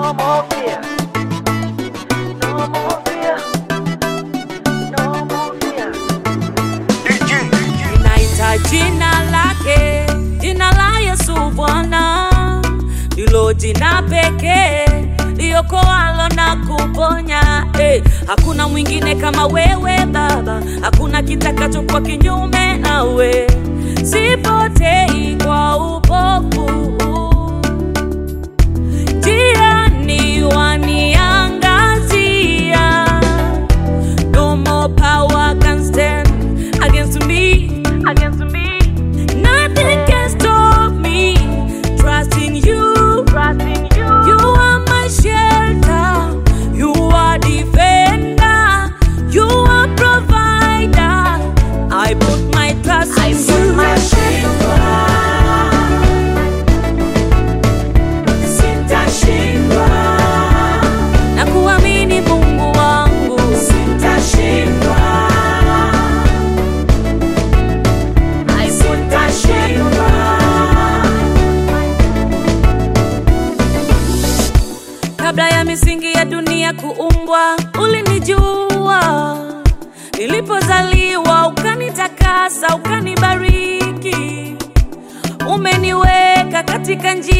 No more fear. No more fear. No more fear. Ninaita jina lake, jina la Yesu Bwana, ndilo jina pekee liokoalo na kuponya. Eh, hakuna mwingine kama wewe Baba, hakuna kitakachokuwa kinyume nawe. Sipotei kwa upofu, njiani waniangazia. No more power can stand against me, against me. Nothing can stop me. Trusting you, trusting you. You are my shelter. You are defender. You are provider. I put my trust I in put you. my Sitashindwa, na kuamini Mungu wangu. sitashindwa. Sitashindwa. Kabla ya misingi ya dunia kuumbwa, ulinijua. Nilipozaliwa ukanitakasa, ukanibariki. Umeniweka katika njia